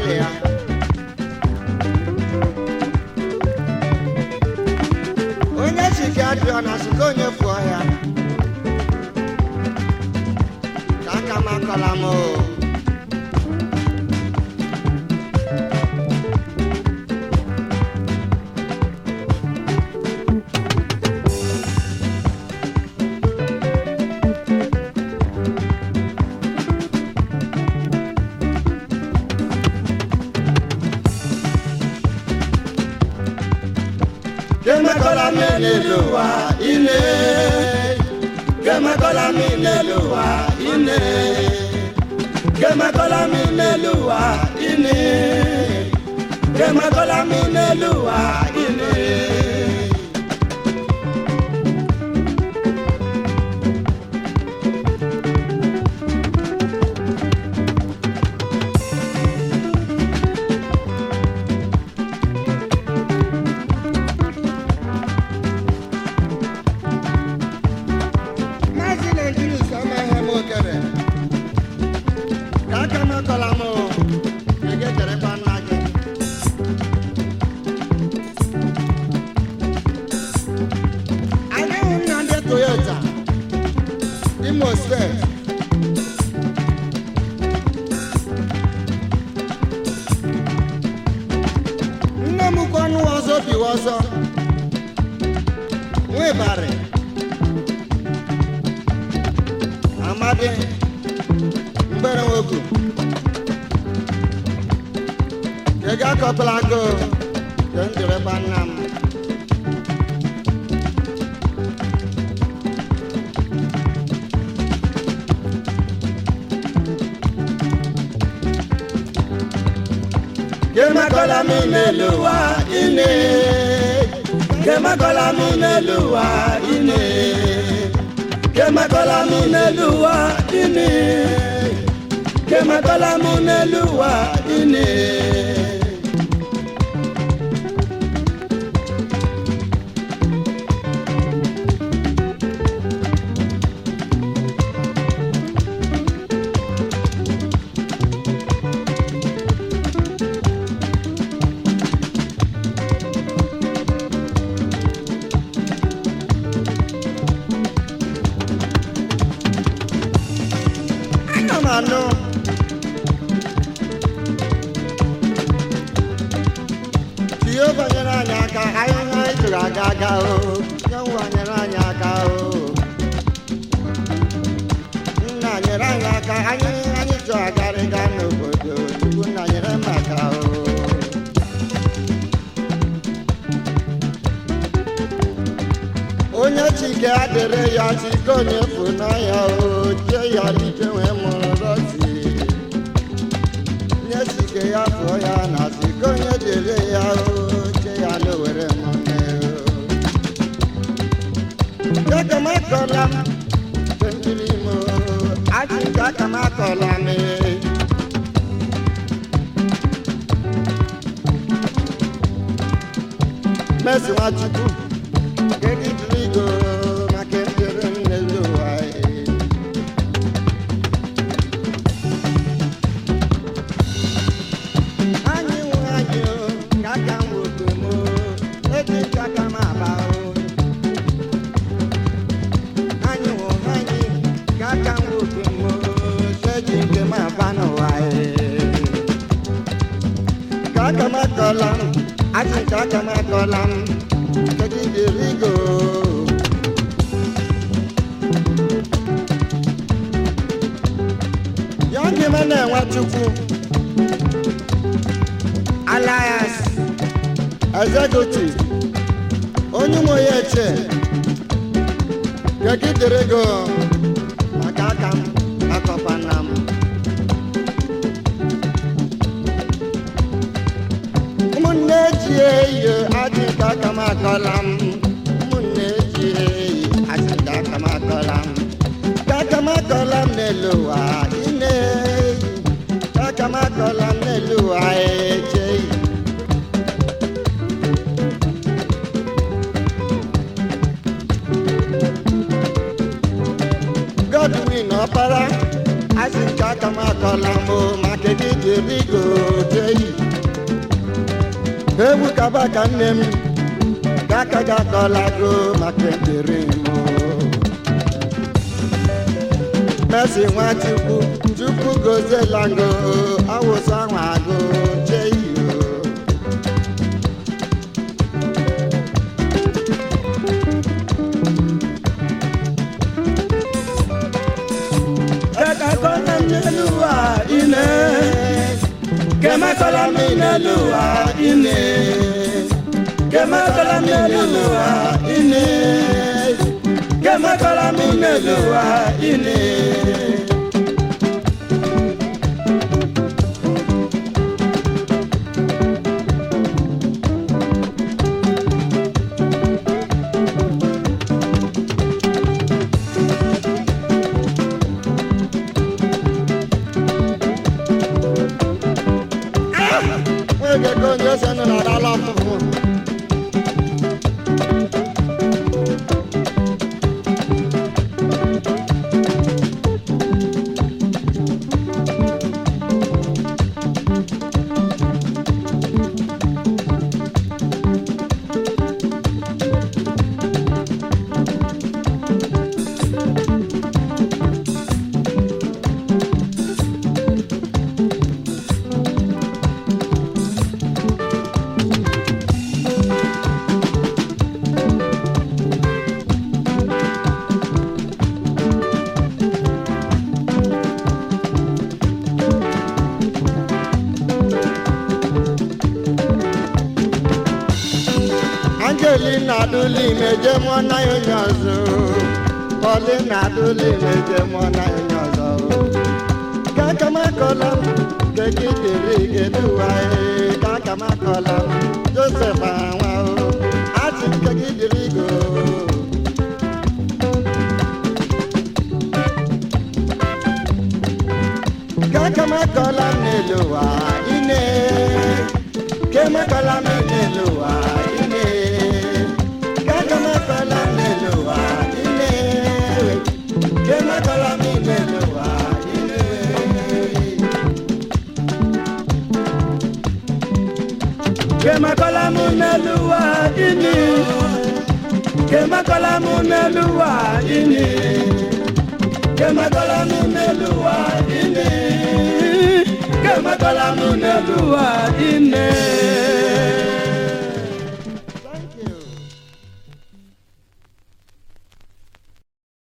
dị ya onye chike adịọ na sụka onye fụọ ya ka aka m akọla m o kemekọla m n'elu ụwa ine kemekọla m n'elu ụwa ine kemekọla m n'elu ụwa ine kemekọla m n'elu ụwa ine Maazị Naijiria Usama ihe m okere ka aka m akọla m o, ka ị ga-ejerekwa nna gị anyị hụ nna ndị Toyota Imo steeti nne m kwa ọnụ ọzọ biwa ọzọ nwebarị amadi mgbere nwoke ị ga-akọpụla go ka m jirekwa nna m kemakola mi n'elu ụwa ine kemakola mi n'elu ụwa ine kemakola mi n'elu ụwa ine kemakola mi n'elu ụwa ine. Ana m anụ Jehova nyere anyị aka anyị anyị jụrụ aga aga o Nyenwa nyere anyị aka o Nna nyere anyị aka anyị anyị chọ agarịga n'obodo Chukwu nna nyere m aka o onye chike adịrị ya chike onye bụ n'ọhịa o chie ya dike wee mụrụ rọsi nye chike ya fụọ ya na chike onye dịrị ya o chie ya n'owere mụne o kakamakọla m tendiri m o achị kakamakọla m Mercy Nwachukwu Kedu trigo maka ekpere m n'elu ụwa ee. Anyị nwe anyị o, ka aka m woto m o, eji nke aka m aba o. Anyị nwe anyị, ka aka m woto m o, eji nke m aba n'ụwa ee. Ka aka m akọla m, achị ka aka m akọla m, kedu trigo ya ndị m na-enwe chukwu alliance executive onye ụmụ ya eche gegidere ego maka aka m akọpa nna m ụmụnne ji eyi adị nke aka m akọla m ụmụnne ji eyi adị nke aka m akọla m ka aka m akọla m n'elu ụwa ine ka aka m akọla m n'elu ụwa echeghị Godwin ọpara asị nke aka m akọla m o, maka gị jiri go jee egwu kaba ka nne m gaka gakọlago maka ekpere m Mercy Nwachukwu Chukwu gozelango awụsa nwago cheyo Kakakola n'eluwa ine Kemakola n'eluwa ine Kemakola n'eluwa ine Kemakola n'eluwa ine oge ka onye ose nọ n'ala ọfụfụ Angelina Adulime je mụọ na ya onye ọzọ Paulina Adulime je mụọ na ya onye ọzọ kakamakọla m kekidere geduwa kakamakọla m Joseph anwa o asị m kekidere go kakamakọla m n'elu ụwa ine kemakola m n'elu ụwa ine kakamakọla m n'elu ụwa ine kemakola m n'elu ụwa ine Kemakola n'eluwa ine Kemakola n'eluwa ine Kemakola n'eluwa ine Kemakola n'eluwa ine